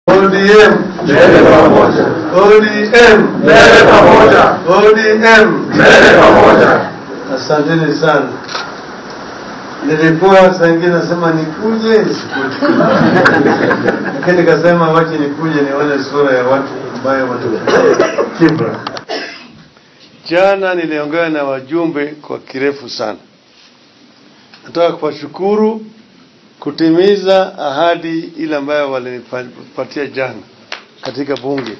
ODM Mbele pamoja. ODM Mbele pamoja. ODM. Mbele pamoja. Asanteni sana. Nilikuwa saa ingine nasema nikuje nisikuje, lakini nikasema wache nikuje nione sura ya watu ambayo wanatoka Kibra. Jana niliongea na wajumbe kwa kirefu sana. Nataka kuwashukuru kutimiza ahadi ile ambayo walinipatia jana katika bunge.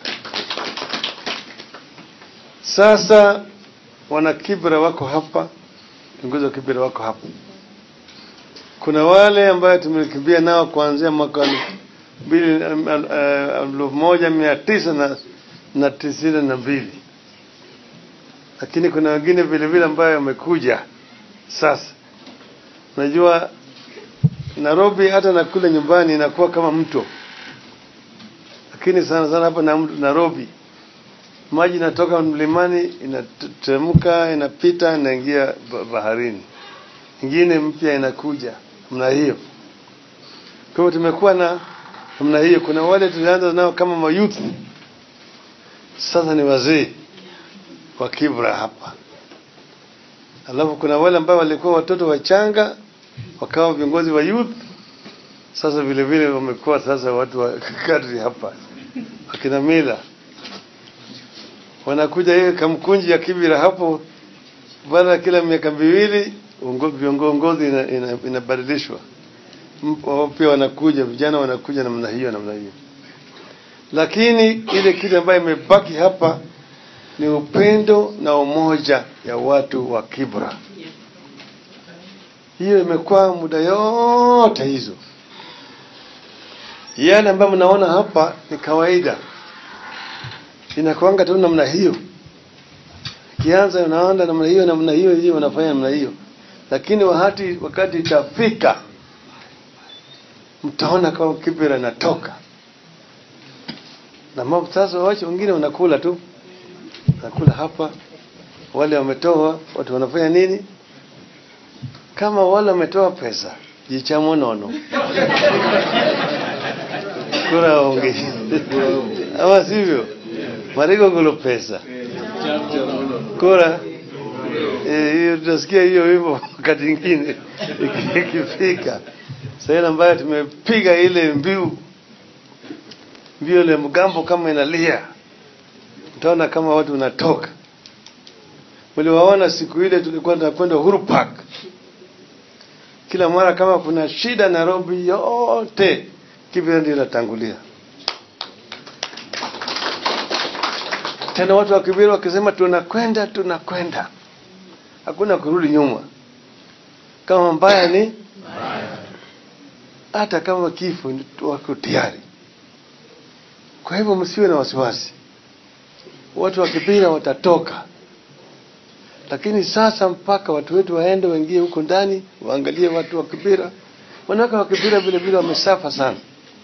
Sasa wana Kibra wako hapa, viongozi wa Kibra wako hapa. Kuna wale ambayo tumekimbia nao kuanzia mwaka mbili elfu moja mia tisa na, na tisini na mbili, lakini kuna wengine vile vile ambayo wamekuja sasa. Unajua Nairobi hata na kule nyumbani inakuwa kama mto, lakini sana sana hapa na Nairobi maji inatoka mlimani inateremka inapita inaingia baharini, ingine mpya inakuja namna hiyo. Kwa hivyo tumekuwa na namna hiyo. Kuna wale tulianza nao kama mayouth, sasa ni wazee wa Kibra hapa, alafu kuna wale ambao walikuwa watoto wachanga wakawa viongozi wa youth, sasa vile vile wamekuwa sasa watu wa kadri hapa, wakina mila wanakuja hiyo kamkunji ya Kibira hapo, baada ya kila miaka miwili viongozi inabadilishwa, ina pia wanakuja vijana wanakuja namna hiyo namna hiyo, lakini ile kitu ambayo imebaki hapa ni upendo na umoja ya watu wa Kibra. Hiyo imekuwa muda yote hizo. Yale ambayo mnaona hapa ni kawaida inakuanga tu namna hiyo, kianza unaona namna hiyo namna hiyo hiyo, unafanya namna hiyo, lakini wakati wakati itafika, mtaona kama Kibra inatoka na mambo sasa. Wacha wengine wanakula tu, nakula hapa, wale wametoa, watu wanafanya nini? Kama wale wametoa pesa, jicha monono kura onge ama sivyo? Marigo golo pesa kura hiyo, tutasikia hiyo hivyo wakati mwingine ikifika sasa ambayo tumepiga ile mbiu mbio ile mgambo kama inalia, utaona kama watu wanatoka. Mliwaona siku ile tulikuwa tunakwenda Uhuru Park, kila mara kama kuna shida Nairobi yote Kibra ndio inatangulia. Tena watu wa Kibira wakisema tunakwenda tunakwenda, hakuna kurudi nyuma. Kama mbaya ni hata kama kifo wako tayari. Kwa hivyo msiwe na wasiwasi, watu wa Kibira watatoka, lakini sasa mpaka watu wetu waende waingie huko ndani waangalie watu wa Kibira. Wanawake wa Kibira vile vile wamesafa sana.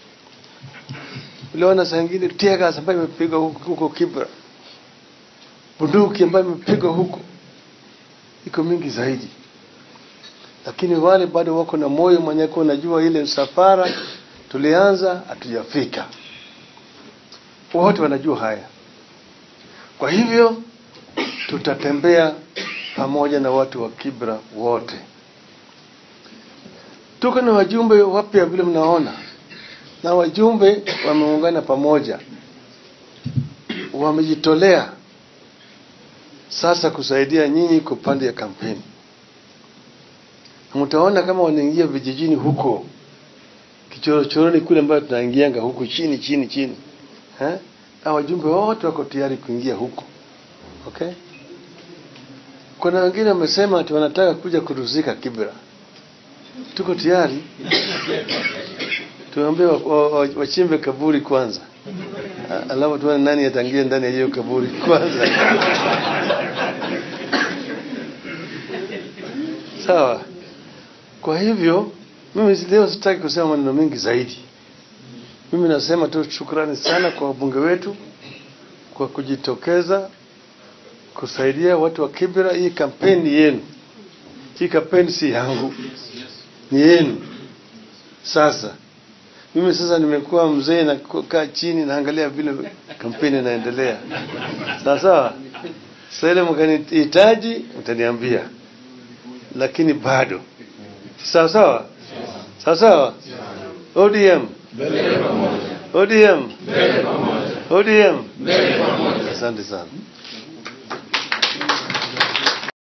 Uliona saa ingine tear gas ambayo imepigwa huko Kibra bunduki ambayo imepigwa huko iko mingi zaidi, lakini wale bado wako na moyo mwenyeko. Unajua ile safara tulianza hatujafika, wote wanajua haya. Kwa hivyo tutatembea pamoja na watu wa Kibra wote. Tuko na wajumbe wapya vile mnaona, na wajumbe wameungana pamoja, wamejitolea sasa kusaidia nyinyi kwa upande ya kampeni. Mtaona kama wanaingia vijijini huko kichorochoroni kule ambayo tunaingianga huko chini chini chini, eh, na wajumbe wote wako tayari kuingia huko. Okay, kuna wengine wamesema ati wanataka kuja kuruzika Kibra. Tuko tayari, tuambie wachimbe kaburi kwanza alafu tuone nani atangia ndani ya hiyo kaburi kwanza. Sawa. Kwa hivyo mimi leo sitaki kusema maneno mengi zaidi. Mimi nasema tu shukrani sana kwa wabunge wetu kwa kujitokeza kusaidia watu wa Kibra. Hii kampeni yenu, hii kampeni si yangu, ni yenu. Sasa Mimi sasa nimekuwa mzee na kukaa chini naangalia vile kampeni inaendelea. Sawa sawa. Sasa ile mkanihitaji mtaniambia, lakini bado sawa sawa sawa sawa. ODM ODM ODM. Asante sana.